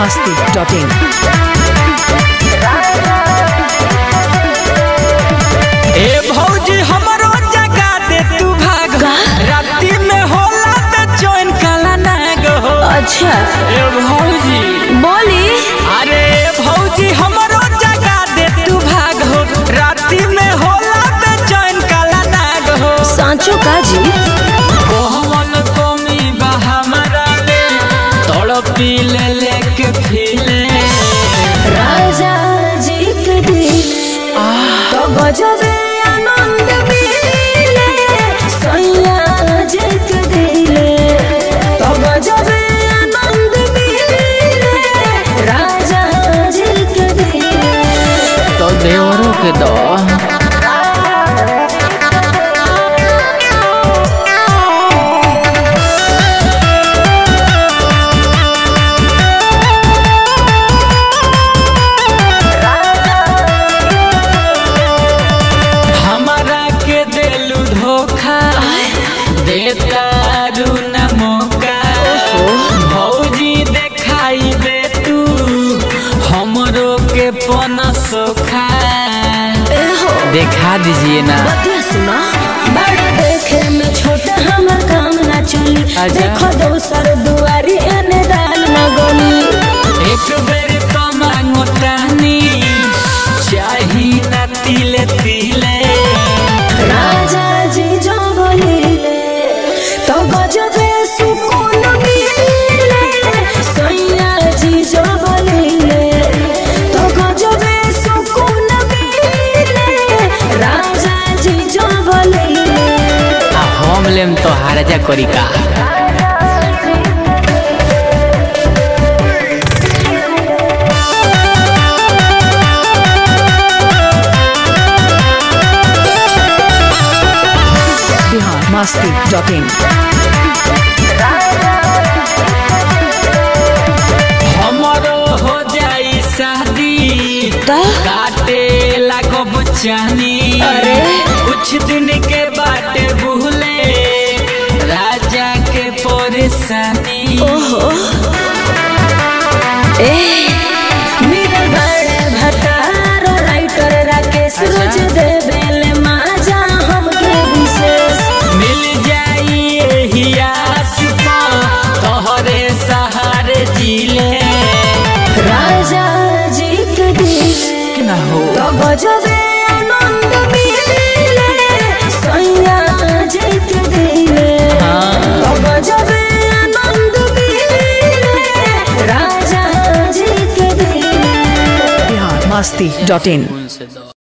masti.in. ए भौजी हमरो जगा दे तू भाग राती में होला त चैन काला नाग हो अच्छा ए भौजी बोली अरे ए भौजी हमरो जगा दे तू भाग हो राती में होला त चैन काला नाग हो सांचो काजी कोहवन कोमी बा हमरा में तड़पी ले लेके फिले राजा जी के दिल तो गजबे आनंद मिले सैया जी के दिल तो गजबे आनंद मिले राजा जी के दिल तो देवरों के दो हमारा के देलू धोखा देता रू न मौका भौजी देखाई दे तू हमरो के पन सोखा देखा दीजिए ना बतिया सुना बड़ा देखे में छोटा हमर काम ना चली अच्छा। देखो दोसर दुआरी एने दाल न गली एक बेर तो मांगो तानी चाही ना तिले तिले राजा जी जो बोलिले तो गजबे सुकून मिले सैया जी जो बोलिले तो गजबे सुकून मिले राजा जी जो बोलिले आ हम लेम तो हारजा करी का Bihar masti.in. हमरो हो जाई शादी काटे लागो बचानी अरे। कुछ दिन के बाटे भूले राजा के परेशानी ओहो ए मेरे बड़े भतार राइटर राकेश रोज देवेले माजा हमके विशेष मिल जाई एही आस पर तोहरे सहारे जिले राजा जी के दिल ना हो तो गजबे आनंद मिले सैया जी के दिल तो गजबे आनंद मिले राजा जी के दिल Bihar masti.in. उनसे दो